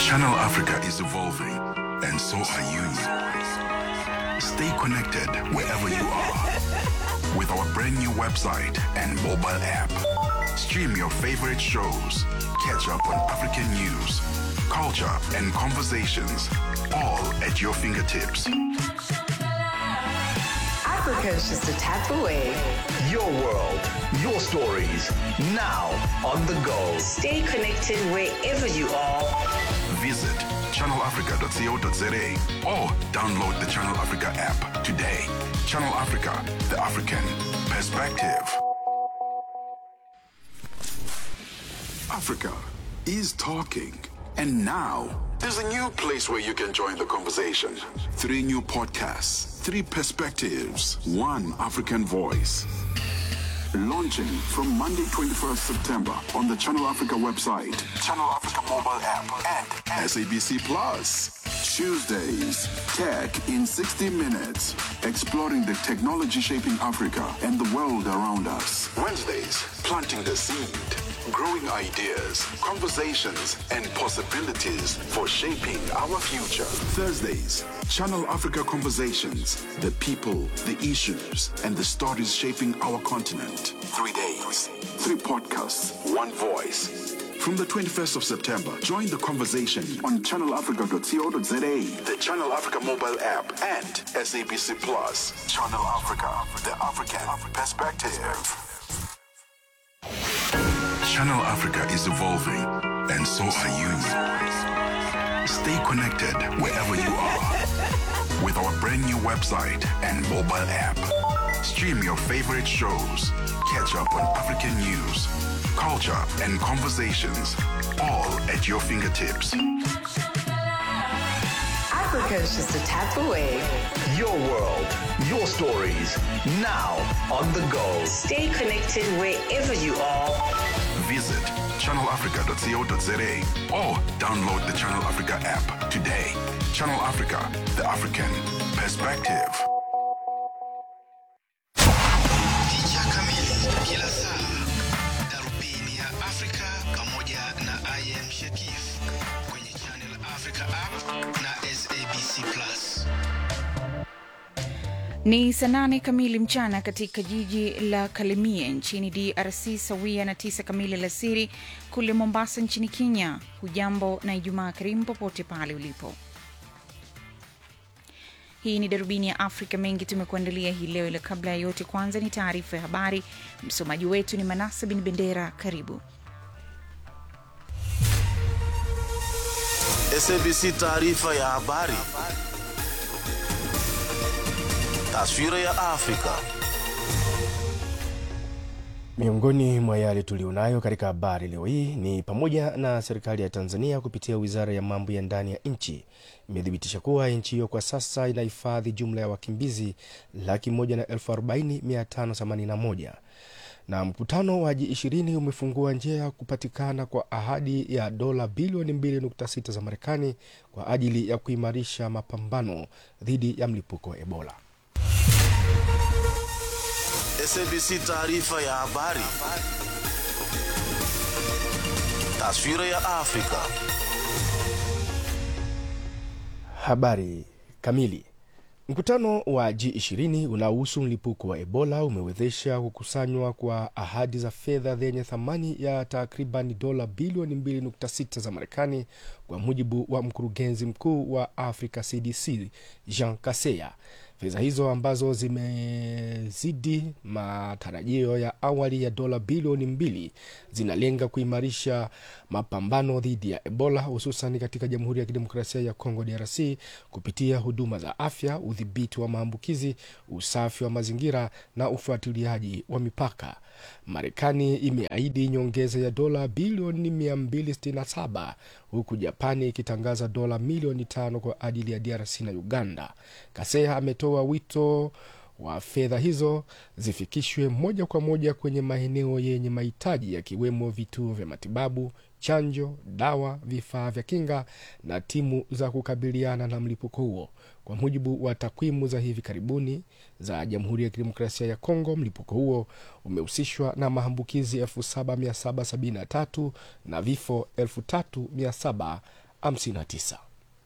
Channel Africa is evolving, and so are you. Stay connected wherever you are with our brand new website and mobile app. Stream your favorite shows, catch up on African news, culture, and conversations, all at your fingertips. Africa is just a tap away. Your world, your stories, now on the go. Stay connected wherever you are. Visit channelafrica.co.za or download the Channel Africa app today. Channel Africa, the African perspective. Africa is talking. And now, there's a new place where you can join the conversation. Three new podcasts, three perspectives, one African voice. Launching from Monday, 21st September on the Channel Africa website, Channel Africa mobile app, and SABC Plus. Tuesdays, Tech in 60 Minutes, exploring the technology shaping Africa and the world around us. Wednesdays, planting the seed, growing ideas, conversations, and possibilities for shaping our future. Thursdays, Channel Africa Conversations, the people, the issues, and the stories shaping our continent. Three days, three podcasts, one voice. From the 21st of September, join the conversation on channelafrica.co.za, the Channel Africa mobile app, and SABC Plus. Channel Africa, the African perspective. Channel Africa is evolving, and so are you. Stay connected wherever you are with our brand new website and mobile app. Stream your favorite shows, catch up on African news, culture, and conversations, all at your fingertips. Africa is just a tap away. Your world, your stories, now on the go. Stay connected wherever you are. Visit channelafrica.co.za or download the Channel Africa app today. Channel Africa, the African perspective. Picha kamili kila saa, darubini ya Afrika pamoja na IM Shakif kwenye Channel Africa app na SABC Plus. Ni saa nane kamili mchana katika jiji la Kalemie nchini DRC, sawia na tisa kamili alasiri kule Mombasa nchini Kenya. Hujambo na Ijumaa karimu popote pale ulipo. Hii ni darubini ya Afrika. Mengi tumekuandalia hii leo, ila kabla ya yote, kwanza ni taarifa ya habari. Msomaji wetu ni Manasa bin Bendera. Karibu. SABC taarifa ya habari. Taswira ya Afrika. Miongoni mwa yale tulionayo katika habari leo hii ni pamoja na serikali ya Tanzania kupitia wizara ya mambo ya ndani ya nchi imethibitisha kuwa nchi hiyo kwa sasa inahifadhi jumla ya wakimbizi laki moja na elfu arobaini mia tano themanini na moja na mkutano wa G20 umefungua njia ya kupatikana kwa ahadi ya dola bilioni 2.6 za Marekani kwa ajili ya kuimarisha mapambano dhidi ya mlipuko wa Ebola. SABC taarifa ya habari. Taswira ya Afrika. Habari kamili. Mkutano wa G20 unaohusu mlipuko wa Ebola umewezesha kukusanywa kwa ahadi za fedha zenye thamani ya takriban dola bilioni 2.6 za Marekani, kwa mujibu wa mkurugenzi mkuu wa Africa CDC Jean Kaseya. Fedha hizo ambazo zimezidi matarajio ya awali ya dola bilioni mbili zinalenga kuimarisha mapambano dhidi ya Ebola hususan katika Jamhuri ya Kidemokrasia ya Kongo DRC kupitia huduma za afya, udhibiti wa maambukizi, usafi wa mazingira na ufuatiliaji wa mipaka. Marekani imeahidi nyongeza ya dola bilioni 267 huku Japani ikitangaza dola milioni tano kwa ajili ya DRC na Uganda. Kaseha ametoa wito wa fedha hizo zifikishwe moja kwa moja kwenye maeneo yenye mahitaji yakiwemo vituo vya matibabu, chanjo, dawa, vifaa vya kinga na timu za kukabiliana na mlipuko huo. Kwa mujibu wa takwimu za hivi karibuni za Jamhuri ya Kidemokrasia ya Kongo, mlipuko huo umehusishwa na maambukizi 7773 na vifo 37 59.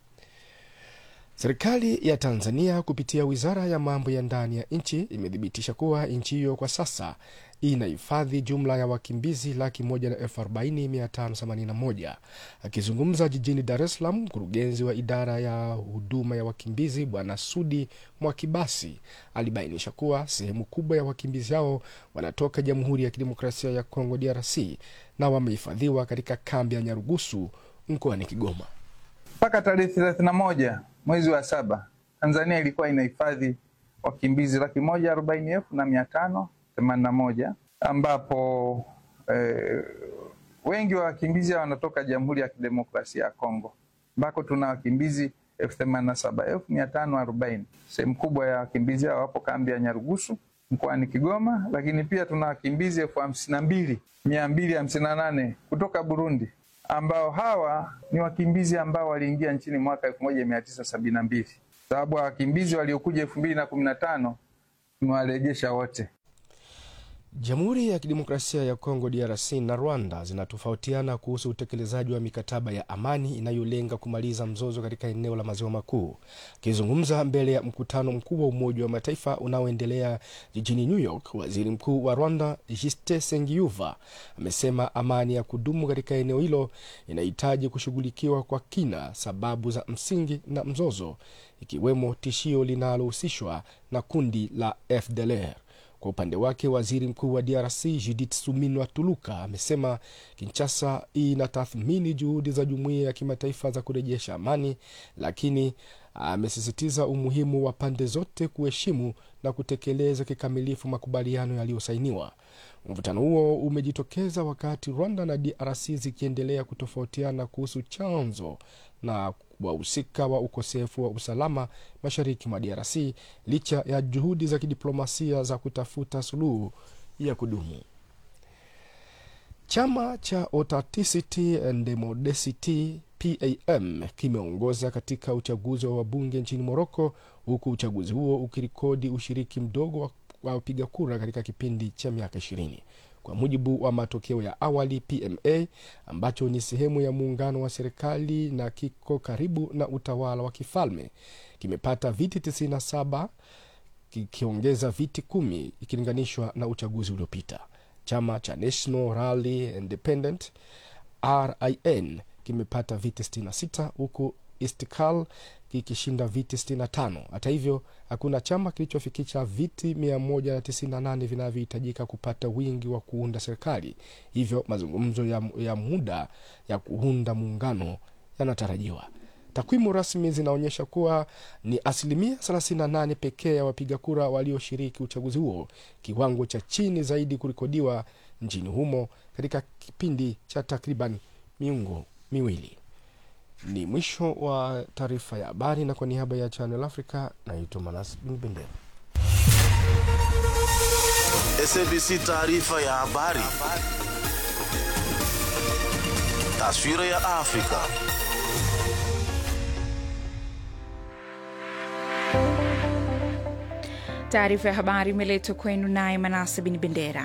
Serikali ya Tanzania kupitia wizara ya mambo ya ndani ya nchi imethibitisha kuwa nchi hiyo kwa sasa inahifadhi jumla ya wakimbizi laki moja na elfu arobaini mia tano themanini na moja. Akizungumza jijini Dar es Salaam, mkurugenzi wa idara ya huduma ya wakimbizi Bwana Sudi Mwakibasi alibainisha kuwa sehemu kubwa ya wakimbizi hao wanatoka Jamhuri ya Kidemokrasia ya Kongo DRC na wamehifadhiwa katika kambi ya Nyarugusu mkoani Kigoma. Mpaka tarehe thelathini na moja mwezi wa saba Tanzania ilikuwa inahifadhi wakimbizi laki moja arobaini elfu na mia tano themanini na moja ambapo eh, wengi wa wakimbizi wanatoka Jamhuri ya Kidemokrasia ya Kongo ambako tuna wakimbizi elfu themanini na saba elfu mia tano arobaini. Sehemu kubwa ya wakimbizi hao wapo kambi ya Nyarugusu mkoani Kigoma, lakini pia tuna wakimbizi elfu hamsini na mbili mia mbili hamsini na nane kutoka Burundi ambao hawa ni wakimbizi ambao waliingia nchini mwaka elfu moja mia tisa sabini na mbili sababu wakimbizi waliokuja elfu mbili na kumi na tano tumewarejesha wote. Jamhuri ya Kidemokrasia ya Kongo DRC na Rwanda zinatofautiana kuhusu utekelezaji wa mikataba ya amani inayolenga kumaliza mzozo katika eneo la maziwa makuu. Akizungumza mbele ya mkutano mkuu wa Umoja wa Mataifa unaoendelea jijini New York, waziri mkuu wa Rwanda Justin Sengiyuva amesema amani ya kudumu katika eneo hilo inahitaji kushughulikiwa kwa kina sababu za msingi na mzozo, ikiwemo tishio linalohusishwa na kundi la FDLR. Kwa upande wake waziri mkuu wa DRC Judith Suminwa Tuluka amesema Kinshasa inatathmini juhudi za jumuiya ya kimataifa za kurejesha amani, lakini amesisitiza umuhimu wa pande zote kuheshimu na kutekeleza kikamilifu makubaliano yaliyosainiwa. Mvutano huo umejitokeza wakati Rwanda na DRC zikiendelea kutofautiana kuhusu chanzo na wahusika wa ukosefu wa usalama mashariki mwa DRC licha ya juhudi za kidiplomasia za kutafuta suluhu ya kudumu. Chama cha Authenticity and Democracy PAM kimeongoza katika uchaguzi wa wabunge nchini Moroko, huku uchaguzi huo ukirekodi ushiriki mdogo wa wa wapiga kura katika kipindi cha miaka ishirini. Kwa mujibu wa matokeo ya awali, PMA ambacho ni sehemu ya muungano wa serikali na kiko karibu na utawala wa kifalme kimepata viti 97 kikiongeza viti kumi ikilinganishwa na uchaguzi uliopita. Chama cha National Rally Independent RIN kimepata viti 66 huku Istiklal kikishinda viti 65. Hata hivyo, hakuna chama kilichofikisha viti 198 vinavyohitajika kupata wingi wa kuunda serikali. Hivyo mazungumzo ya, ya muda ya kuunda muungano yanatarajiwa. Takwimu rasmi zinaonyesha kuwa ni asilimia 38 pekee ya wapiga kura walioshiriki uchaguzi huo, kiwango cha chini zaidi kurekodiwa nchini humo katika kipindi cha takriban miongo miwili. Ni mwisho wa taarifa ya habari, na kwa niaba ya Channel Africa naitwa Manas Bin Bendera. SABC taarifa ya habari. Taswira ya Afrika. Taarifa ya habari imeletwa kwenu naye Manase Bin Bendera.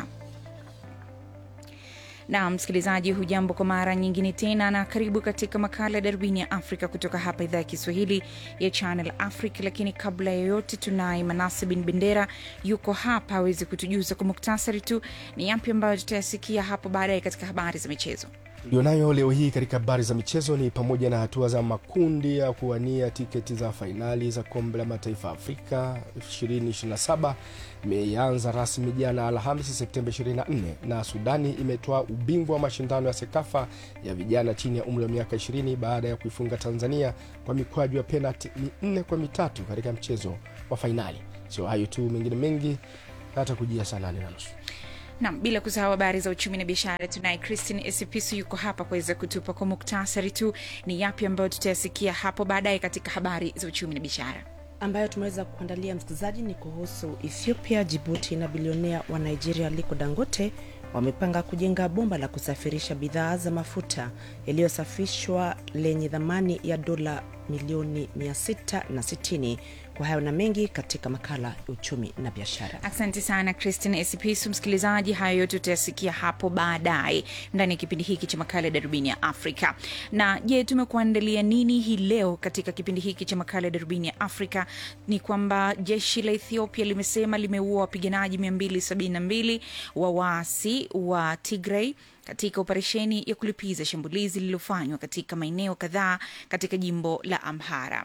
na msikilizaji, hujambo kwa mara nyingine tena, na karibu katika makala ya darubini ya Afrika kutoka hapa idhaa ya Kiswahili ya Channel Africa. Lakini kabla ya yote, tunaye Manase Bin Bendera yuko hapa aweze kutujuza kwa muktasari tu ni yapi ambayo tutayasikia hapo baadaye katika habari za michezo. tulionayo leo hii katika habari za michezo ni pamoja na hatua za makundi ya kuwania tiketi za fainali za kombe la mataifa Afrika 2027 imeanza rasmi jana Alhamisi Septemba 24, na Sudani imetoa ubingwa wa mashindano ya SEKAFA ya vijana chini ya umri wa miaka 20 baada ya kuifunga Tanzania kwa mikwaju ya penalti minne kwa mitatu katika mchezo wa fainali. Sio hayo tu, mengine mengi hata kujia saa nane na nusu. Nam, bila kusahau habari za uchumi na biashara, tunaye Christine Esipisu yuko hapa kuweza kutupa kwa muktasari tu ni yapi ambayo tutayasikia hapo baadaye katika habari za uchumi na biashara. ambayo tumeweza kuandalia msikilizaji ni kuhusu Ethiopia, Jibuti na bilionea wa Nigeria Aliko Dangote wamepanga kujenga bomba la kusafirisha bidhaa za mafuta yaliyosafishwa lenye thamani ya dola milioni 660. Kwa hayo na mengi katika makala ya uchumi na biashara. Asante sana Christine Esipisu. Msikilizaji, hayo yote utayasikia hapo baadaye ndani ya kipindi hiki cha makala ya darubini ya Afrika. Na je, tumekuandalia nini hii leo katika kipindi hiki cha makala ya darubini ya Afrika? Ni kwamba jeshi la Ethiopia limesema limeua wapiganaji 272 wa waasi wa Tigray katika operesheni ya kulipiza shambulizi lililofanywa katika maeneo kadhaa katika jimbo la Amhara.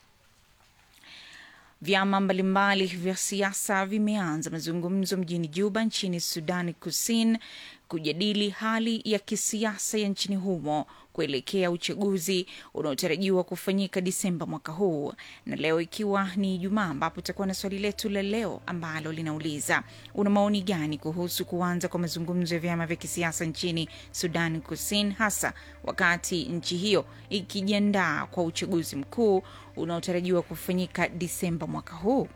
Vyama mbalimbali vya siasa vimeanza mazungumzo mjini Juba nchini Sudani Kusini kujadili hali ya kisiasa ya nchini humo kuelekea uchaguzi unaotarajiwa kufanyika Disemba mwaka huu. Na leo ikiwa ni Ijumaa, ambapo tutakuwa na swali letu la leo ambalo linauliza una maoni gani kuhusu kuanza kwa mazungumzo ya vyama vya kisiasa nchini Sudan Kusini, hasa wakati nchi hiyo ikijiandaa kwa uchaguzi mkuu unaotarajiwa kufanyika Disemba mwaka huu.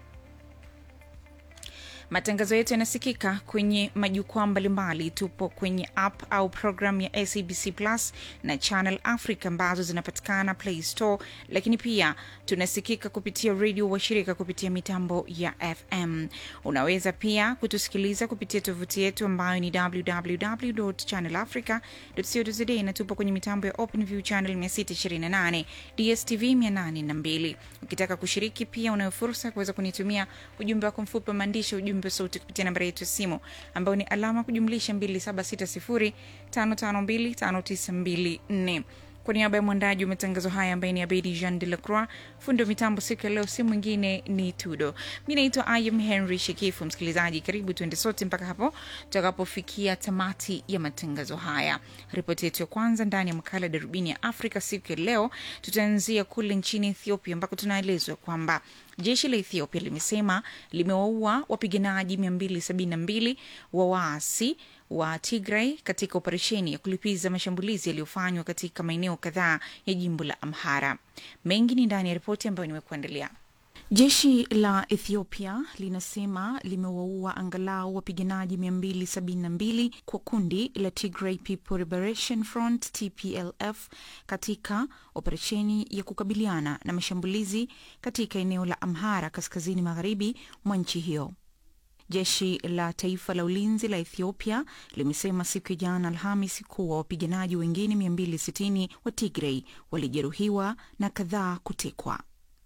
Matangazo yetu yanasikika kwenye majukwaa mbalimbali. Tupo kwenye app au program ya SABC Plus na Channel Africa ambazo zinapatikana Play Store, lakini pia tunasikika kupitia redio washirika kupitia mitambo ya FM. Unaweza pia kutusikiliza kupitia tovuti yetu ambayo ni www.channelafrica.co.za na tupo kwenye mitambo ya OpenView channel 628, DSTV 802. Ukitaka kushiriki pia unayo fursa ya kuweza kunitumia ujumbe wako mfupi wa maandishi ujumbe wa sauti kupitia nambari yetu ya simu ambayo ni alama kujumlisha 2760552594. Kwa niaba ya mwandaji wa matangazo haya ambaye ni Abedi Jean de la Croix, fundi wa mitambo siku ya leo si mwingine ni Tudo. Mi naitwa Ayam Henry Shekifu. Msikilizaji, karibu tuende sote mpaka hapo tutakapofikia tamati ya matangazo haya. Ripoti yetu ya kwanza ndani ya makala ya darubini ya Afrika siku ya leo, tutaanzia kule nchini Ethiopia ambako tunaelezwa kwamba jeshi la Ethiopia limesema limewaua wapiganaji 272 wa waasi wa Tigray katika operesheni ya kulipiza mashambulizi yaliyofanywa katika maeneo kadhaa ya jimbo la Amhara. Mengi ni ndani ya ripoti ambayo nimekuandalia. Jeshi la Ethiopia linasema limewaua angalau wapiganaji 272 kwa kundi la Tigray People Liberation Front TPLF katika operesheni ya kukabiliana na mashambulizi katika eneo la Amhara kaskazini magharibi mwa nchi hiyo. Jeshi la taifa la ulinzi la Ethiopia limesema siku ya jana Alhamis kuwa wapiganaji wengine 260 wa Tigray walijeruhiwa na kadhaa kutekwa.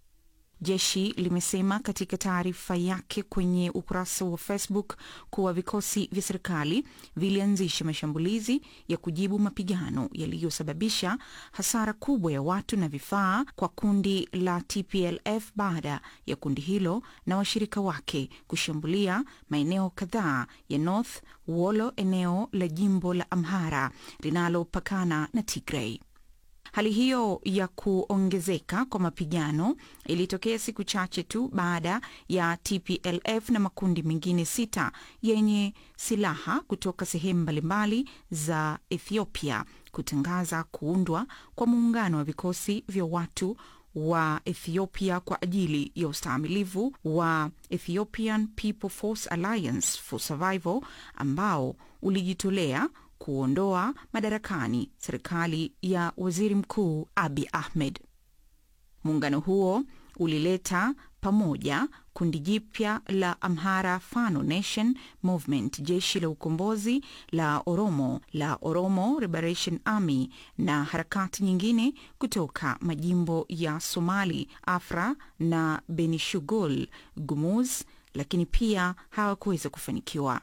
Jeshi limesema katika taarifa yake kwenye ukurasa wa Facebook kuwa vikosi vya serikali vilianzisha mashambulizi ya kujibu mapigano yaliyosababisha hasara kubwa ya watu na vifaa kwa kundi la TPLF baada ya kundi hilo na washirika wake kushambulia maeneo kadhaa ya North Wollo, eneo la jimbo la Amhara linalopakana na Tigray. Hali hiyo ya kuongezeka kwa mapigano ilitokea siku chache tu baada ya TPLF na makundi mengine sita yenye silaha kutoka sehemu mbalimbali za Ethiopia kutangaza kuundwa kwa muungano wa vikosi vya watu wa Ethiopia kwa ajili ya ustahimilivu wa Ethiopian People Force Alliance for Survival ambao ulijitolea kuondoa madarakani serikali ya waziri mkuu Abi Ahmed. Muungano huo ulileta pamoja kundi jipya la Amhara Fano Nation Movement, jeshi la ukombozi la Oromo la Oromo Liberation Army na harakati nyingine kutoka majimbo ya Somali, Afra na Benishugul Gumuz, lakini pia hawakuweza kufanikiwa.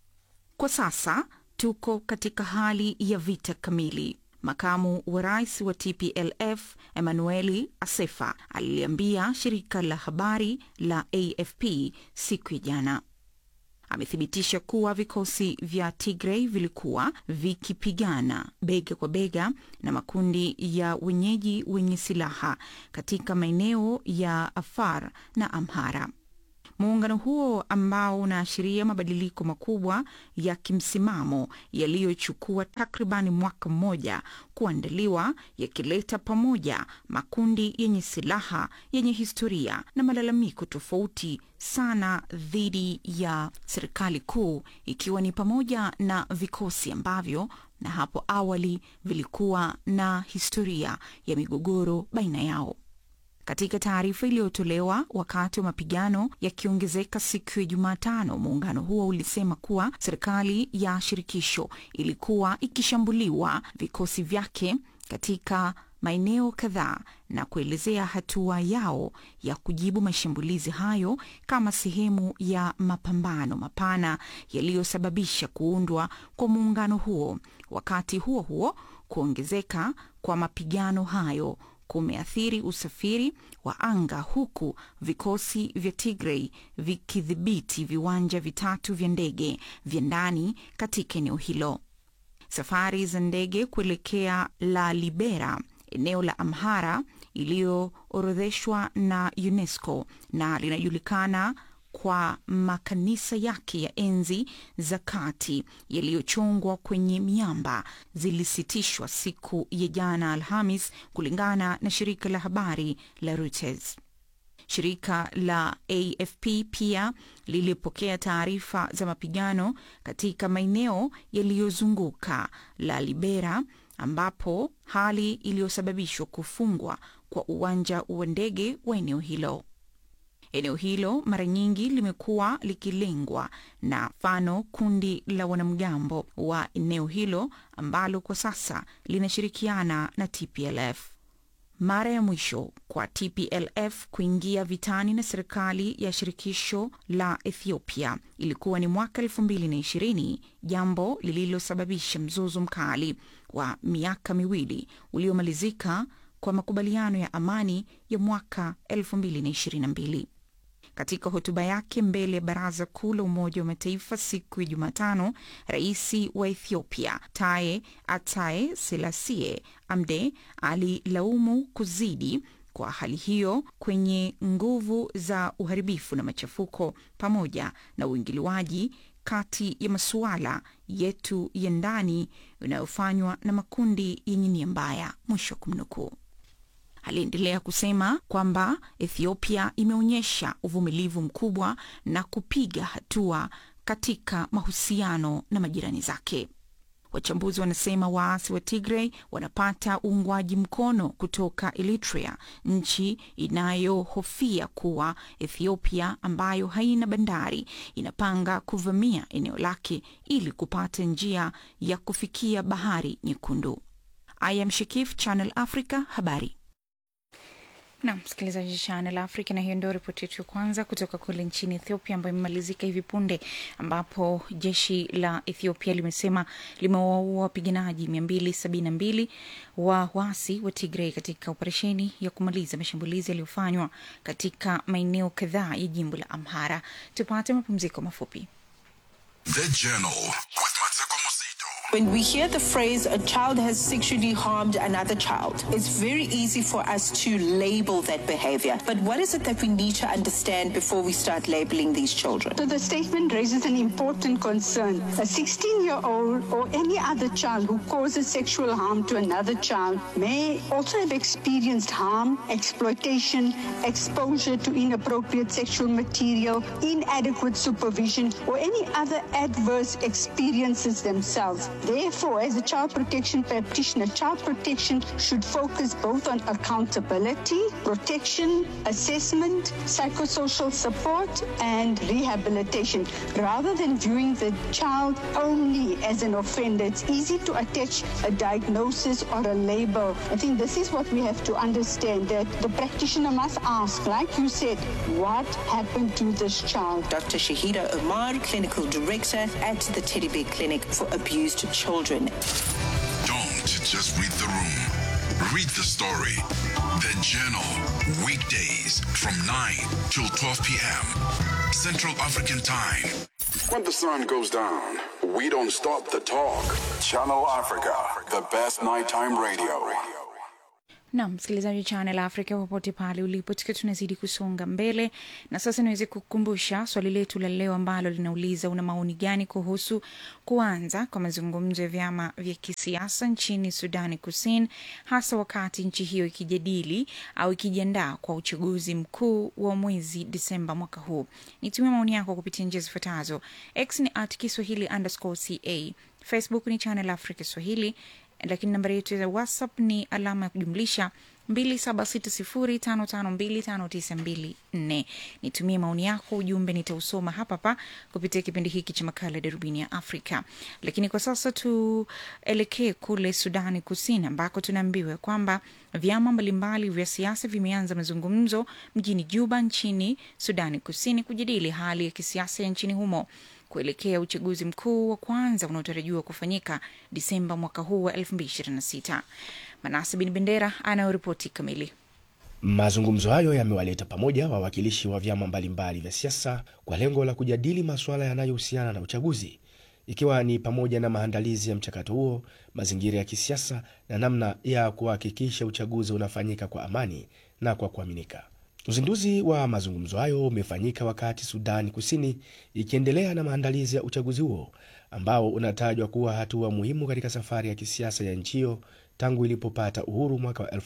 Kwa sasa tuko katika hali ya vita kamili. Makamu wa rais wa TPLF Emanueli Asefa aliliambia shirika la habari la AFP siku ya jana. Amethibitisha kuwa vikosi vya Tigray vilikuwa vikipigana bega kwa bega na makundi ya wenyeji wenye silaha katika maeneo ya Afar na Amhara. Muungano huo ambao unaashiria mabadiliko makubwa ya kimsimamo yaliyochukua takribani mwaka mmoja kuandaliwa, yakileta pamoja makundi yenye silaha yenye historia na malalamiko tofauti sana dhidi ya serikali kuu, ikiwa ni pamoja na vikosi ambavyo na hapo awali vilikuwa na historia ya migogoro baina yao. Katika taarifa iliyotolewa wakati wa mapigano yakiongezeka siku ya Jumatano, muungano huo ulisema kuwa serikali ya shirikisho ilikuwa ikishambuliwa vikosi vyake katika maeneo kadhaa na kuelezea hatua yao ya kujibu mashambulizi hayo kama sehemu ya mapambano mapana yaliyosababisha kuundwa kwa muungano huo. Wakati huo huo, kuongezeka kwa mapigano hayo kumeathiri usafiri wa anga huku vikosi vya Tigray vikidhibiti viwanja vitatu vya ndege vya ndani katika eneo hilo. Safari za ndege kuelekea La Libera, eneo la Amhara iliyoorodheshwa na UNESCO na linajulikana kwa makanisa yake ya enzi za kati yaliyochongwa kwenye miamba zilisitishwa siku ya jana Alhamis, kulingana na shirika la habari la Reuters. Shirika la AFP pia lilipokea taarifa za mapigano katika maeneo yaliyozunguka La Libera, ambapo hali iliyosababishwa kufungwa kwa uwanja wa ndege wa eneo hilo. Eneo hilo mara nyingi limekuwa likilengwa na mfano kundi la wanamgambo wa eneo hilo ambalo kwa sasa linashirikiana na TPLF. Mara ya mwisho kwa TPLF kuingia vitani na serikali ya shirikisho la Ethiopia ilikuwa ni mwaka elfu mbili na ishirini, jambo lililosababisha mzozo mkali wa miaka miwili uliomalizika kwa makubaliano ya amani ya mwaka elfu mbili na ishirini na mbili. Katika hotuba yake mbele ya Baraza Kuu la Umoja wa Mataifa siku ya Jumatano, rais wa Ethiopia Taye Ataye Selasie Amde alilaumu kuzidi kwa hali hiyo kwenye nguvu za uharibifu na machafuko pamoja na uingiliwaji kati ya masuala yetu ya ndani yanayofanywa na makundi yenye nia mbaya, mwisho wa kumnukuu. Aliendelea kusema kwamba Ethiopia imeonyesha uvumilivu mkubwa na kupiga hatua katika mahusiano na majirani zake. Wachambuzi wanasema waasi wa Tigray wanapata uungwaji mkono kutoka Eritrea, nchi inayohofia kuwa Ethiopia ambayo haina bandari inapanga kuvamia eneo lake ili kupata njia ya kufikia Bahari Nyekundu. I am Shekif, Channel Africa, habari na msikilizaji Channel Africa, na hiyo ndio ripoti yetu ya kwanza kutoka kule nchini Ethiopia ambayo imemalizika hivi punde, ambapo jeshi la Ethiopia limesema limewaua wapiganaji mia mbili sabini na mbili wa waasi wa Tigray katika operesheni ya kumaliza mashambulizi yaliyofanywa katika maeneo kadhaa ya jimbo la Amhara. Tupate mapumziko mafupi. The Journal with Mateko Mosito. When we hear the phrase a child has sexually harmed another child, it's very easy for us to label that behavior. But what is it that we need to understand before we start labeling these children? So the statement raises an important concern. A 16 year old or any other child who causes sexual harm to another child may also have experienced harm, exploitation, exposure to inappropriate sexual material, inadequate supervision, or any other adverse experiences themselves. Therefore, as a child protection practitioner, child protection should focus both on accountability, protection, assessment, psychosocial support, and rehabilitation, rather than viewing the child only as an offender. It's easy to attach a diagnosis or a label. I think this is what we have to understand that the practitioner must ask, like you said, what happened to this child? Dr. Shahida Omar, Clinical Director at the Teddy Bear Clinic for Abused Children. Don't just read the room. Read the story. The Journal. Weekdays from 9 till 12 p.m. Central African Time. When the sun goes down, we don't stop the talk. Channel Africa, the best nighttime radio. na msikilizaji wa Channel Africa popote pale ulipo, tukiwa tunazidi kusonga mbele, na sasa niweze kukumbusha swali letu la leo ambalo linauliza una maoni gani kuhusu kuanza kwa mazungumzo ya vyama vya kisiasa nchini Sudani Kusini, hasa wakati nchi hiyo ikijadili au ikijiandaa kwa uchaguzi mkuu wa mwezi Disemba mwaka huu. Nitumie maoni yako kupitia njia zifuatazo: X ni at Kiswahili underscore ca, Facebook ni Channel Africa Swahili lakini nambari yetu ya whatsapp ni alama ya kujumlisha 2760552594. Nitumie maoni yako, ujumbe nitausoma hapa hapa kupitia kipindi hiki cha makala ya darubini ya Afrika. Lakini kwa sasa tuelekee kule Sudani Kusini ambako tunaambiwa kwamba vyama mbalimbali vya siasa vimeanza mazungumzo mjini Juba nchini Sudani Kusini kujadili hali ya kisiasa ya nchini humo kuelekea uchaguzi mkuu wa kwanza unaotarajiwa kufanyika Disemba mwaka huu wa 2026. Manase Bin Bendera anayoripoti kamili. Mazungumzo hayo yamewaleta pamoja wawakilishi wa vyama mbalimbali vya siasa kwa lengo la kujadili masuala yanayohusiana na uchaguzi, ikiwa ni pamoja na maandalizi ya mchakato huo, mazingira ya kisiasa na namna ya kuhakikisha uchaguzi unafanyika kwa amani na kwa kuaminika. Uzinduzi wa mazungumzo hayo umefanyika wakati Sudani Kusini ikiendelea na maandalizi ya uchaguzi huo ambao unatajwa kuwa hatua muhimu katika safari ya kisiasa ya nchi hiyo tangu ilipopata uhuru mwaka wa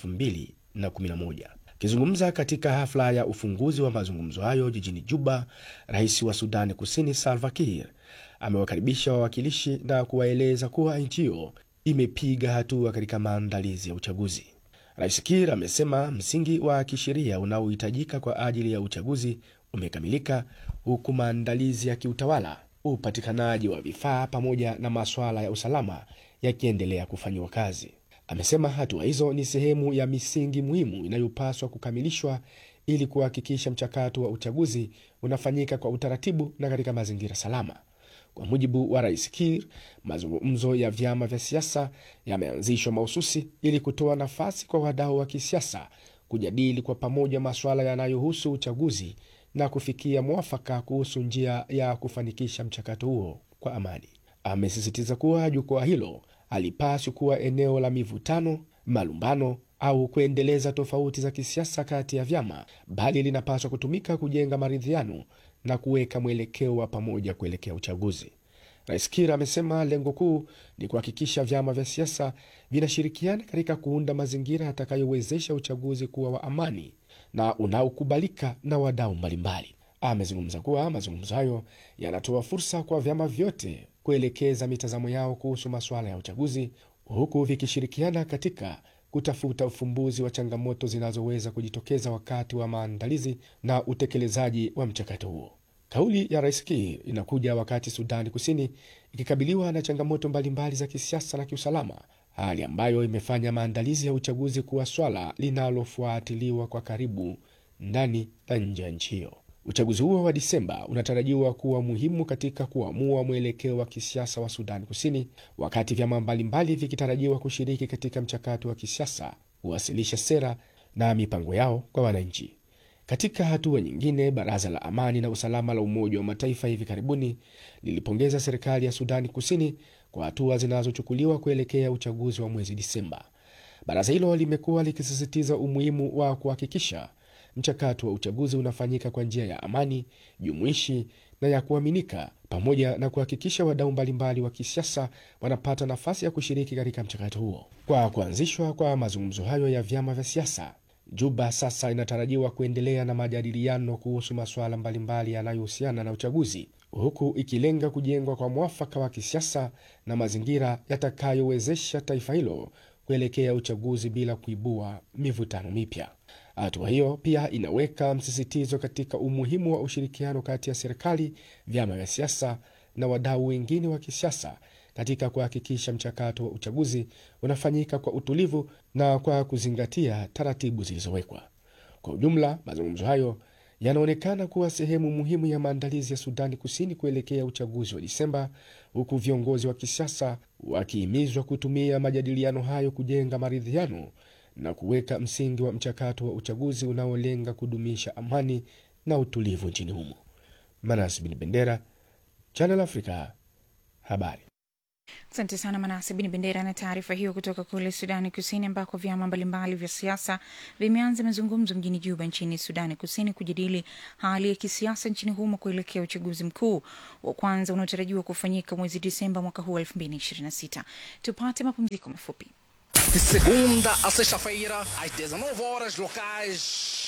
2011. Akizungumza katika hafla ya ufunguzi wa mazungumzo hayo jijini Juba, rais wa Sudani Kusini Salva Kiir amewakaribisha wawakilishi na kuwaeleza kuwa nchi hiyo imepiga hatua katika maandalizi ya uchaguzi. Rais Kiir amesema msingi wa kisheria unaohitajika kwa ajili ya uchaguzi umekamilika, huku maandalizi ya kiutawala, upatikanaji wa vifaa pamoja na masuala ya usalama yakiendelea kufanyiwa kazi. Amesema hatua hizo ni sehemu ya misingi muhimu inayopaswa kukamilishwa ili kuhakikisha mchakato wa uchaguzi unafanyika kwa utaratibu na katika mazingira salama. Kwa mujibu wa rais Kiir, mazungumzo ya vyama vya siasa yameanzishwa mahususi ili kutoa nafasi kwa wadau wa kisiasa kujadili kwa pamoja masuala yanayohusu uchaguzi na kufikia mwafaka kuhusu njia ya kufanikisha mchakato huo kwa amani. Amesisitiza kuwa jukwaa hilo halipaswi kuwa eneo la mivutano, malumbano au kuendeleza tofauti za kisiasa kati ya vyama, bali linapaswa kutumika kujenga maridhiano na kuweka mwelekeo wa pamoja kuelekea uchaguzi. Rais Kiir amesema lengo kuu ni kuhakikisha vyama vya siasa vinashirikiana katika kuunda mazingira yatakayowezesha uchaguzi kuwa wa amani na unaokubalika na wadau mbalimbali. Amezungumza kuwa mazungumzo hayo yanatoa fursa kwa vyama vyote kuelekeza mitazamo yao kuhusu masuala ya uchaguzi, huku vikishirikiana katika kutafuta ufumbuzi wa changamoto zinazoweza kujitokeza wakati wa maandalizi na utekelezaji wa mchakato huo. Kauli ya Rais Kiir inakuja wakati Sudani Kusini ikikabiliwa na changamoto mbalimbali za kisiasa na kiusalama, hali ambayo imefanya maandalizi ya uchaguzi kuwa swala linalofuatiliwa kwa karibu ndani na nje ya nchi hiyo. Uchaguzi huo wa Disemba unatarajiwa kuwa muhimu katika kuamua mwelekeo wa kisiasa wa Sudani Kusini, wakati vyama mbalimbali vikitarajiwa kushiriki katika mchakato wa kisiasa, kuwasilisha sera na mipango yao kwa wananchi. Katika hatua nyingine, baraza la amani na usalama la Umoja wa Mataifa hivi karibuni lilipongeza serikali ya Sudani Kusini kwa hatua zinazochukuliwa kuelekea uchaguzi wa mwezi Disemba. Baraza hilo limekuwa likisisitiza umuhimu wa kuhakikisha mchakato wa uchaguzi unafanyika kwa njia ya amani, jumuishi na ya kuaminika, pamoja na kuhakikisha wadau mbalimbali wa kisiasa wanapata nafasi ya kushiriki katika mchakato huo. Kwa kuanzishwa kwa mazungumzo hayo ya vyama vya siasa, Juba sasa inatarajiwa kuendelea na majadiliano kuhusu masuala mbalimbali yanayohusiana na uchaguzi, huku ikilenga kujengwa kwa mwafaka wa kisiasa na mazingira yatakayowezesha taifa hilo kuelekea uchaguzi bila kuibua mivutano mipya. Hatua hiyo pia inaweka msisitizo katika umuhimu wa ushirikiano kati ya serikali, vyama vya siasa na wadau wengine wa kisiasa katika kuhakikisha mchakato wa uchaguzi unafanyika kwa utulivu na kwa kuzingatia taratibu zilizowekwa. Kwa ujumla, mazungumzo hayo yanaonekana kuwa sehemu muhimu ya maandalizi ya Sudani Kusini kuelekea uchaguzi wa Disemba, huku viongozi wa kisiasa wakihimizwa kutumia majadiliano hayo kujenga maridhiano na kuweka msingi wa mchakato wa uchaguzi unaolenga kudumisha amani na utulivu nchini humo. Manas Bin Bendera, Channel Africa, habari. Asante sana Manase Bin Bendera na taarifa hiyo kutoka kule Sudani Kusini, ambako vyama mbalimbali vya siasa vimeanza mazungumzo mjini Juba nchini Sudani Kusini kujadili hali ya kisiasa nchini humo kuelekea uchaguzi mkuu wa kwanza unaotarajiwa kufanyika mwezi Disemba mwaka huu wa 2026. Tupate mapumziko mafupi. De segunda a sexta-feira, às 19 horas locais.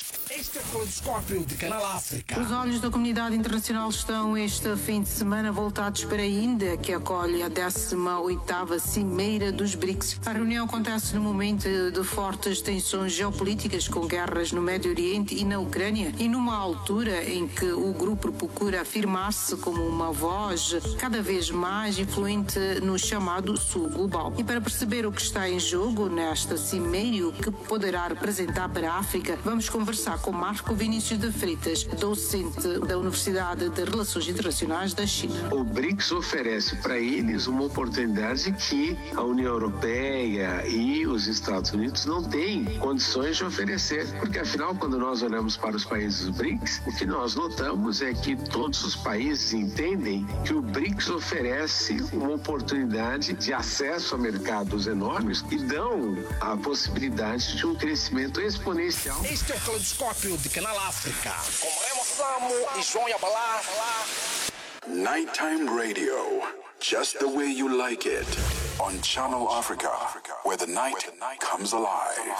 Este é o Caleidoscópio de Canal África. Os olhos da comunidade internacional estão este fim de semana voltados para a Índia, que acolhe a 18ª Cimeira dos BRICS. A reunião acontece no momento de fortes tensões geopolíticas com guerras no Médio Oriente e na Ucrânia e numa altura em que o grupo procura afirmar-se como uma voz cada vez mais influente no chamado Sul Global. E para perceber o que está em jogo nesta cimeira e o que poderá representar para a África, vamos conversar com Marco Vinícius de Freitas, docente da Universidade de Relações Internacionais da China. O BRICS oferece para eles uma oportunidade que a União Europeia e os Estados Unidos não têm condições de oferecer, porque afinal, quando nós olhamos para os países do BRICS, o que nós notamos é que todos os países entendem que o BRICS oferece uma oportunidade de acesso a mercados enormes e dão a possibilidade de um crescimento exponencial. Este é o Caleidoscópio de Canal África. Com Remo Samo e João Yabalá. Nighttime radio, just the way you like it, on Channel Africa, where the night comes alive.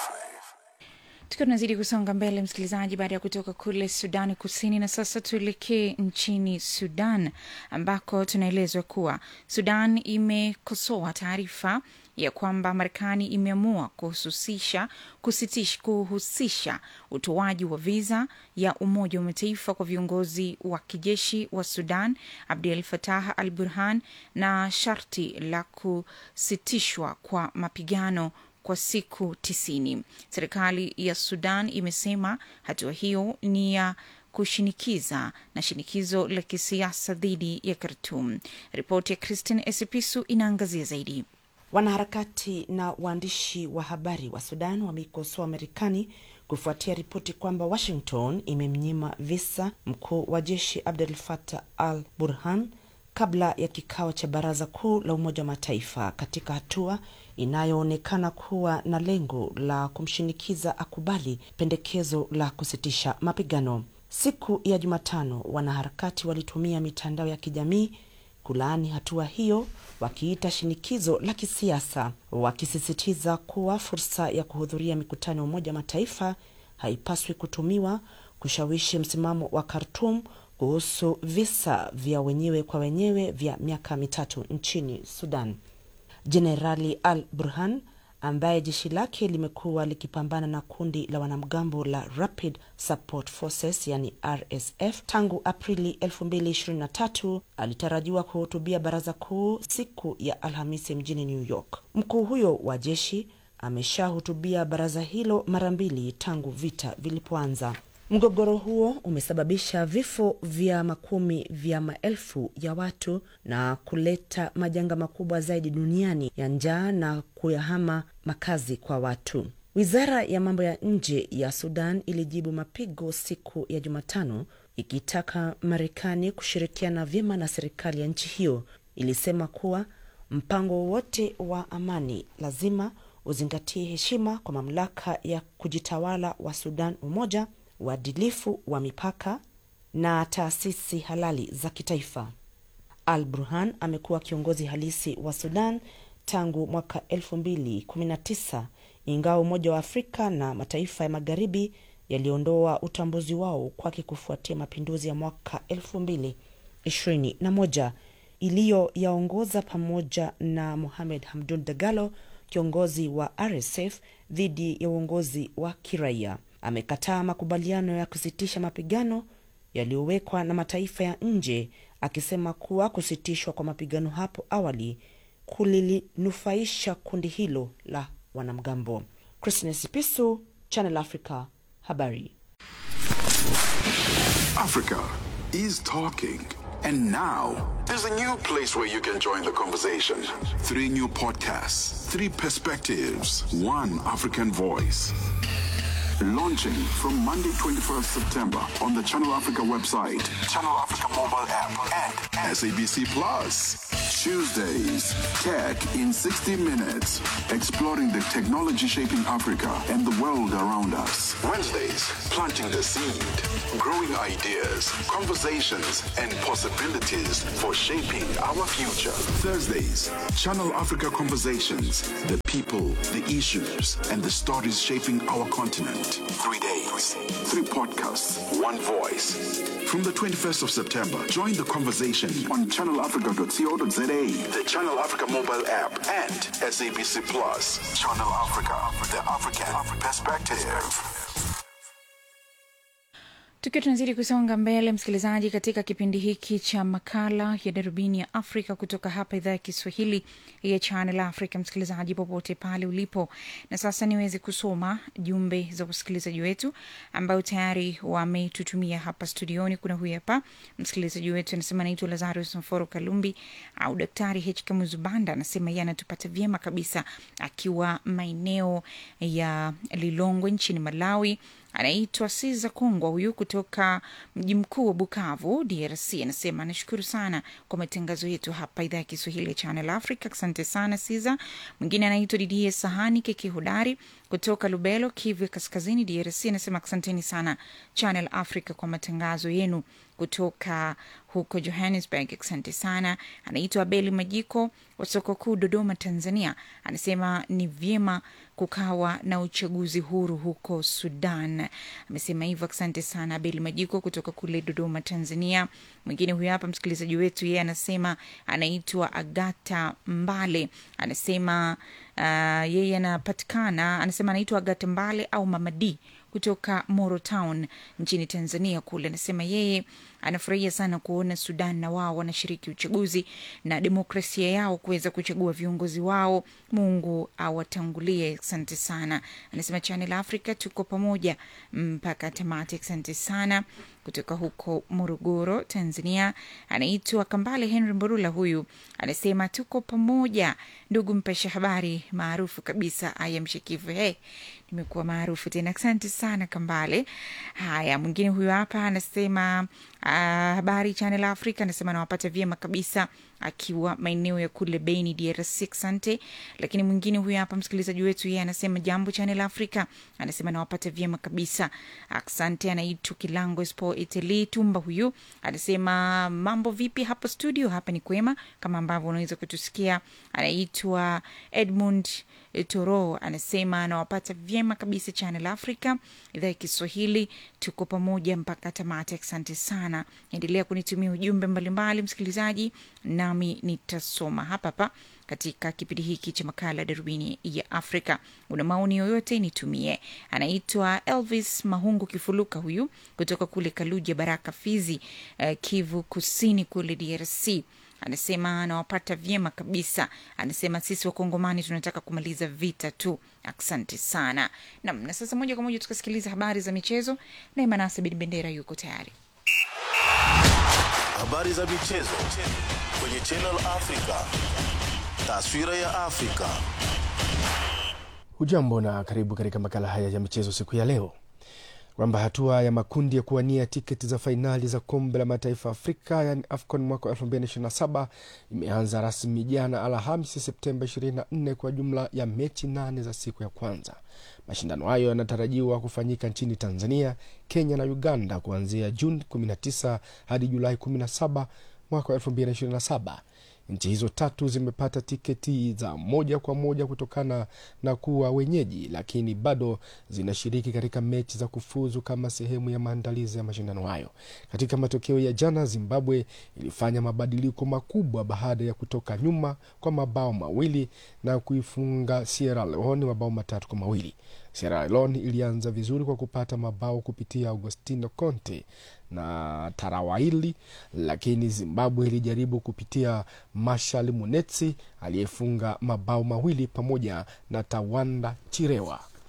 tukiwa tunazidi kusonga mbele msikilizaji baada ya kutoka kule sudani kusini na sasa tuelekee nchini sudan ambako tunaelezwa kuwa sudan imekosoa taarifa ya kwamba marekani imeamua kuhususisha kusitish, kuhusisha utoaji wa viza ya umoja wa mataifa kwa viongozi wa kijeshi wa sudan abdel fatah al burhan na sharti la kusitishwa kwa mapigano kwa siku tisini. Serikali ya Sudan imesema hatua hiyo ni ya kushinikiza na shinikizo la kisiasa dhidi ya Khartoum. Ripoti ya Christine Esipisu inaangazia zaidi. Wanaharakati na waandishi wa habari wa Sudan wameikosoa Marekani kufuatia ripoti kwamba Washington imemnyima visa mkuu wa jeshi Abdel Fattah al Burhan kabla ya kikao cha baraza kuu la Umoja wa Mataifa katika hatua inayoonekana kuwa na lengo la kumshinikiza akubali pendekezo la kusitisha mapigano. Siku ya Jumatano, wanaharakati walitumia mitandao ya kijamii kulaani hatua hiyo, wakiita shinikizo la kisiasa, wakisisitiza kuwa fursa ya kuhudhuria mikutano ya Umoja wa Mataifa haipaswi kutumiwa kushawishi msimamo wa Khartoum kuhusu visa vya wenyewe kwa wenyewe vya miaka mitatu nchini Sudan. Jenerali Al Burhan ambaye jeshi lake limekuwa likipambana na kundi la wanamgambo la Rapid Support Forces yani RSF tangu Aprili 2023 alitarajiwa kuhutubia baraza kuu siku ya Alhamisi mjini New York. Mkuu huyo wa jeshi ameshahutubia baraza hilo mara mbili tangu vita vilipoanza. Mgogoro huo umesababisha vifo vya makumi vya maelfu ya watu na kuleta majanga makubwa zaidi duniani ya njaa na kuyahama makazi kwa watu. Wizara ya mambo ya nje ya Sudan ilijibu mapigo siku ya Jumatano ikitaka Marekani kushirikiana vyema na serikali ya nchi hiyo. Ilisema kuwa mpango wowote wa amani lazima uzingatie heshima kwa mamlaka ya kujitawala wa Sudan, umoja uadilifu wa mipaka na taasisi halali za kitaifa. Al Burhan amekuwa kiongozi halisi wa Sudan tangu mwaka 2019 ingawa Umoja wa Afrika na mataifa ya magharibi yaliondoa utambuzi wao kwake kufuatia mapinduzi ya mwaka 2021 iliyoyaongoza pamoja na Mohamed Hamdun Dagalo, kiongozi wa RSF, dhidi ya uongozi wa kiraia. Amekataa makubaliano ya kusitisha mapigano yaliyowekwa na mataifa ya nje, akisema kuwa kusitishwa kwa mapigano hapo awali kulilinufaisha kundi hilo la wanamgambo. Christine Sipisu, Channel Africa, habari. Africa is talking. And now, there's a new place where you can join the conversation. Three new podcasts, three perspectives, one African voice. Launching from Monday, 21st September on the Channel Africa website, Channel Africa mobile app, and SABC Plus. Tuesdays, Tech in 60 Minutes, exploring the technology shaping Africa and the world around us. Wednesdays, planting the seed, growing ideas, conversations, and possibilities for shaping our future. Thursdays, Channel Africa Conversations, the people, the issues, and the stories shaping our continent. Three days, three podcasts, one voice. From the 21st of September, join the conversation on channelafrica.co.za, the Channel Africa mobile app, and SABC Plus. Channel Africa, the African perspective. tukiwa tunazidi kusonga mbele msikilizaji katika kipindi hiki cha makala ya darubini ya afrika kutoka hapa idhaa ya kiswahili ya channel africa msikilizaji popote pale ulipo na sasa niweze kusoma jumbe za wasikilizaji wetu ambao tayari wametutumia hapa studioni kuna huyu hapa msikilizaji wetu anasema naitwa lazarus mforo kalumbi au daktari hk muzubanda anasema yeye anatupata vyema kabisa akiwa maeneo ya lilongwe nchini malawi anaitwa Siza Kongwa huyu kutoka mji mkuu wa Bukavu, DRC. Anasema anashukuru sana kwa matangazo yetu hapa idhaa ya Kiswahili ya Channel Africa. Asante sana Siza. Mwingine anaitwa Didie Sahani Keke Hodari kutoka Lubelo, Kivu ya Kaskazini, DRC. Anasema asanteni sana Channel Africa kwa matangazo yenu kutoka huko Johannesburg. Asante sana. Anaitwa Abeli Majiko wa soko kuu Dodoma, Tanzania. Anasema ni vyema kukawa na uchaguzi huru huko Sudan. Amesema hivyo. Asante sana Abeli Majiko kutoka kule Dodoma, Tanzania. Mwingine huyu hapa msikilizaji wetu, yeye anasema anaitwa Agata Mbale, anasema uh, yeye anapatikana, anasema anaitwa Agata Mbale au Mama D kutoka Moro Town nchini Tanzania kule. Anasema yeye anafurahia sana kuona Sudan na wao wanashiriki uchaguzi na demokrasia yao kuweza kuchagua viongozi wao. Mungu awatangulie. Asante sana. Anasema Channel Africa tuko pamoja mpaka tamati. Asante sana kutoka huko Morogoro, Tanzania. Anaitwa Kambale Henry Mborula, huyu anasema tuko pamoja, ndugu mpasha habari maarufu kabisa, aya mshikivu. He, nimekuwa maarufu tena. Asante sana Kambale. Haya, mwingine huyu hapa anasema uh, habari Channel Africa, anasema nawapata vyema kabisa akiwa maeneo ya kule Beni, DRC. Asante. Lakini mwingine huyu hapa msikilizaji wetu, yeye anasema jambo Channel Africa, anasema nawapata vyema kabisa, asante. Anaitwa Kilango Spo Italy Tumba, huyu anasema mambo vipi hapo studio? Hapa ni kwema kama ambavyo unaweza kutusikia. Anaitwa Edmund Toro, anasema anawapata vyema kabisa Channel Africa, idhaa ya Kiswahili, tuko pamoja mpaka tamati. Asante sana, endelea kunitumia ujumbe mbalimbali msikilizaji, nami nitasoma hapa hapa katika kipindi hiki cha makala darubini ya Afrika. Una maoni yoyote nitumie. Anaitwa Elvis Mahungu Kifuluka, huyu kutoka kule Kaluja Baraka, Fizi, uh, Kivu Kusini kule DRC anasema anawapata vyema kabisa. Anasema sisi Wakongomani tunataka kumaliza vita tu. Asante sana nam. Na sasa moja kwa moja tukasikiliza habari za michezo, naye Manase Bin Bendera yuko tayari. Habari za michezo kwenye Channel Africa. Taswira ya Afrika. Hujambo na karibu katika makala haya ya michezo siku ya leo, kwamba hatua ya makundi ya kuwania tiketi za fainali za kombe la mataifa Afrika yani AFCON mwaka 2027 imeanza rasmi jana Alhamisi Septemba 24 kwa jumla ya mechi nane za siku ya kwanza. Mashindano hayo yanatarajiwa kufanyika nchini Tanzania, Kenya na Uganda kuanzia Juni 19 hadi Julai 17 mwaka 2027. Nchi hizo tatu zimepata tiketi za moja kwa moja kutokana na kuwa wenyeji, lakini bado zinashiriki katika mechi za kufuzu kama sehemu ya maandalizi ya mashindano hayo. Katika matokeo ya jana, Zimbabwe ilifanya mabadiliko makubwa baada ya kutoka nyuma kwa mabao mawili na kuifunga Sierra Leone mabao matatu kwa mawili. Sierra Leone ilianza vizuri kwa kupata mabao kupitia Augustino Conte na Tarawaili, lakini Zimbabwe ilijaribu kupitia Marshal Munetsi aliyefunga mabao mawili pamoja na Tawanda Chirewa.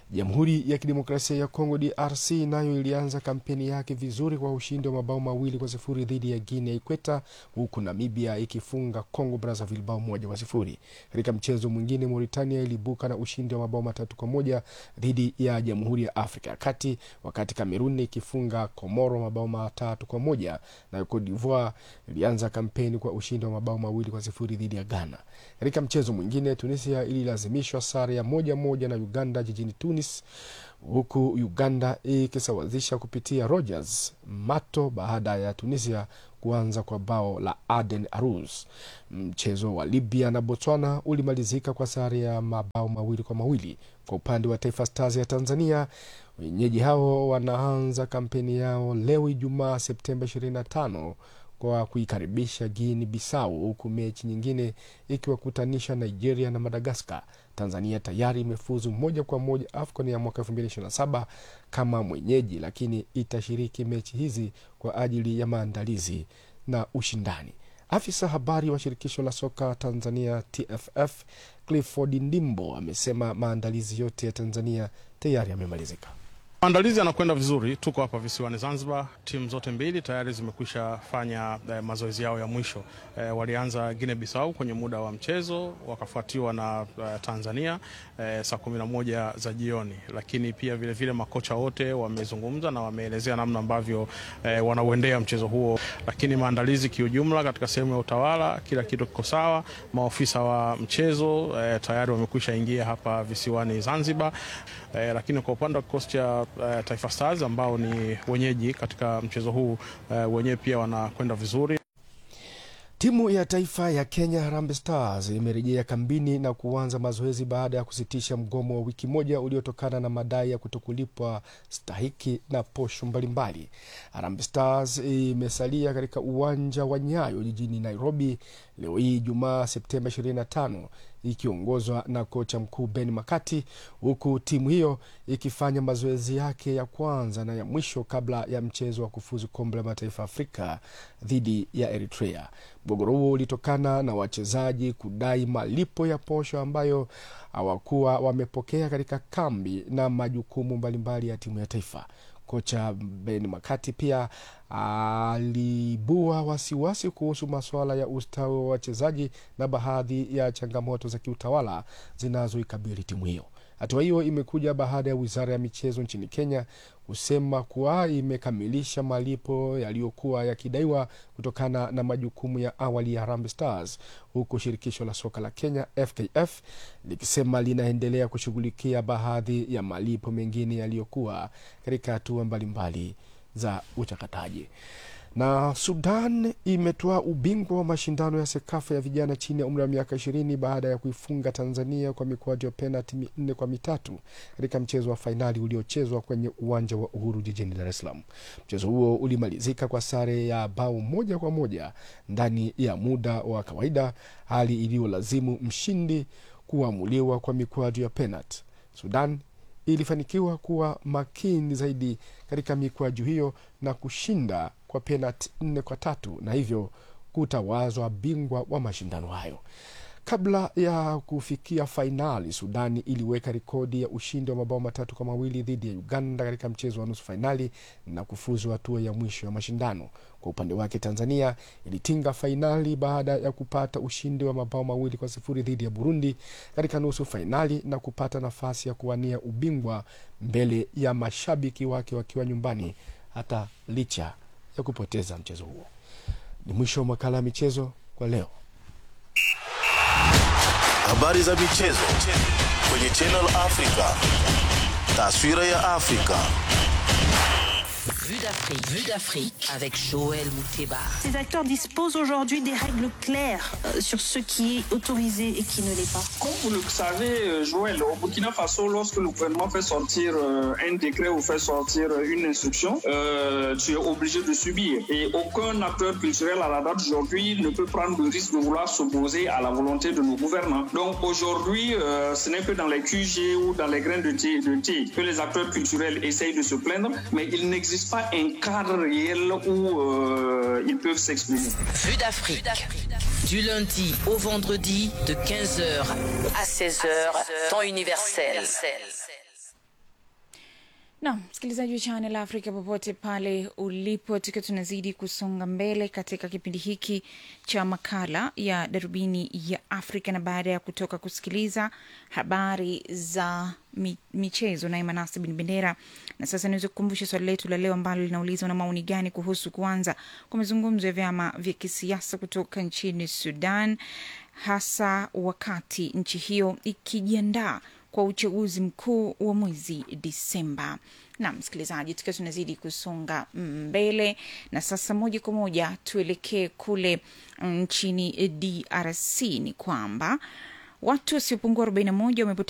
Jamhuri ya Kidemokrasia ya Kongo DRC nayo ilianza kampeni yake vizuri kwa ushindi wa mabao mawili kwa sifuri dhidi ya Guinea Ikweta, huku Namibia ikifunga Congo Brazzaville bao moja kwa sifuri. Katika mchezo mwingine, Mauritania ilibuka na ushindi wa mabao matatu kwa moja dhidi ya Jamhuri ya Afrika ya Kati, wakati Kamerun ikifunga Komoro mabao matatu kwa moja na Cote d'Ivoire ilianza kampeni kwa ushindi wa mabao mawili kwa sifuri dhidi ya Ghana. Katika mchezo mwingine, Tunisia ililazimishwa sare ya moja moja na Uganda jijini Tunis, huku Uganda ikisawazisha kupitia Rogers Mato baada ya Tunisia kuanza kwa bao la Aden Arus. Mchezo wa Libya na Botswana ulimalizika kwa sare ya mabao mawili kwa mawili. Kwa upande wa Taifa Stars ya Tanzania, wenyeji hao wanaanza kampeni yao leo Ijumaa Septemba 25 kwa kuikaribisha Guinea Bissau, huku mechi nyingine ikiwakutanisha Nigeria na Madagaskar. Tanzania tayari imefuzu moja kwa moja AFCON ya mwaka 2027 kama mwenyeji, lakini itashiriki mechi hizi kwa ajili ya maandalizi na ushindani. Afisa habari wa shirikisho la soka Tanzania TFF Clifford Ndimbo amesema maandalizi yote ya Tanzania tayari yamemalizika. Maandalizi yanakwenda vizuri, tuko hapa visiwani Zanzibar. Timu zote mbili tayari zimekwisha fanya eh, mazoezi yao ya mwisho. Eh, walianza Guinea Bissau kwenye muda wa mchezo, wakafuatiwa na eh, Tanzania eh, saa kumi na moja za jioni, lakini pia vilevile vile makocha wote wamezungumza na wameelezea namna ambavyo eh, wanauendea mchezo huo, lakini maandalizi kiujumla katika sehemu ya utawala, kila kitu kiko sawa. Maofisa wa mchezo eh, tayari wamekwisha ingia hapa visiwani Zanzibar eh, lakini kwa upande wa kikosi cha uh, Taifa Stars ambao ni wenyeji katika mchezo huu uh, wenyewe pia wanakwenda vizuri. Timu ya taifa ya Kenya Harambee Stars imerejea kambini na kuanza mazoezi baada ya kusitisha mgomo wa wiki moja uliotokana na madai ya kutokulipwa stahiki na posho mbalimbali. Harambee Stars imesalia katika uwanja wa Nyayo jijini Nairobi leo hii Jumaa Septemba 25 ikiongozwa na kocha mkuu Ben Makati, huku timu hiyo ikifanya mazoezi yake ya kwanza na ya mwisho kabla ya mchezo wa kufuzu kombe la mataifa Afrika dhidi ya Eritrea. Mgogoro huo ulitokana na wachezaji kudai malipo ya posho ambayo hawakuwa wamepokea katika kambi na majukumu mbalimbali ya timu ya taifa. Kocha Ben Makati pia alibua wasiwasi kuhusu masuala ya ustawi wa wachezaji na baadhi ya changamoto za kiutawala zinazoikabili timu hiyo. Hatua hiyo imekuja baada ya wizara ya michezo nchini Kenya kusema kuwa imekamilisha malipo yaliyokuwa yakidaiwa kutokana na majukumu ya awali ya Harambee Stars, huku shirikisho la soka la Kenya FKF likisema linaendelea kushughulikia baadhi ya malipo mengine yaliyokuwa katika hatua mbalimbali za uchakataji na Sudan imetoa ubingwa wa mashindano ya SEKAFA ya vijana chini ya umri wa miaka ishirini baada ya kuifunga Tanzania kwa mikwaju ya penalti minne kwa mitatu katika mchezo wa fainali uliochezwa kwenye uwanja wa Uhuru jijini Dar es Salaam. Mchezo huo ulimalizika kwa sare ya bao moja kwa moja ndani ya muda wa kawaida, hali iliyolazimu mshindi kuamuliwa kwa mikwaju ya penalti. Sudan ilifanikiwa kuwa makini zaidi katika mikwaju hiyo na kushinda kwa penalti nne kwa tatu na hivyo kutawazwa bingwa wa mashindano hayo. Kabla ya kufikia fainali, Sudani iliweka rekodi ya ushindi wa mabao matatu kwa mawili dhidi ya Uganda katika mchezo wa nusu fainali na kufuzu hatua ya mwisho ya mashindano. Kwa upande wake, Tanzania ilitinga fainali baada ya kupata ushindi wa mabao mawili kwa sifuri dhidi ya Burundi katika nusu fainali na kupata nafasi ya kuwania ubingwa mbele ya mashabiki wake wakiwa nyumbani, hata licha ya kupoteza mchezo huo. Ni mwisho wa makala ya michezo kwa leo. Habari za michezo kwenye Channel Africa. Taswira ya Afrika. Vue d'Afrique. Vue d'Afrique avec Joël Mouteba. Ces acteurs disposent aujourd'hui des règles claires euh, sur ce qui est autorisé et qui ne l'est pas. Comme vous le savez, euh, Joël, au Burkina Faso, lorsque le gouvernement fait sortir euh, un décret ou fait sortir une instruction, euh, tu es obligé de subir. Et aucun acteur culturel à la date d'aujourd'hui ne peut prendre le risque de vouloir s'opposer à la volonté de nos gouvernants. Donc aujourd'hui, euh, ce n'est que dans les QG ou dans les grains de thé, de thé que les acteurs culturels essayent de se plaindre, mais il n'existe pas un cadre réel où euh, ils peuvent s'exprimer. Vue d'Afrique. Du lundi au vendredi de 15h à 16h, temps universel. na msikilizaji wa Channel Africa popote pale ulipo, tukiwa tunazidi kusonga mbele katika kipindi hiki cha makala ya darubini ya Afrika, na baada ya kutoka kusikiliza habari za mi, michezo naye Manase Bin Bendera, na sasa niweze kukumbusha swali letu la leo ambalo linauliza na maoni gani kuhusu kuanza kwa mazungumzo ya vyama vya kisiasa kutoka nchini Sudan, hasa wakati nchi hiyo ikijiandaa kwa uchaguzi mkuu wa mwezi Disemba. Na msikilizaji, tukiwa tunazidi kusonga mbele, na sasa moja kwa moja tuelekee kule nchini DRC, ni kwamba watu wasiopungua 41 wamepoteza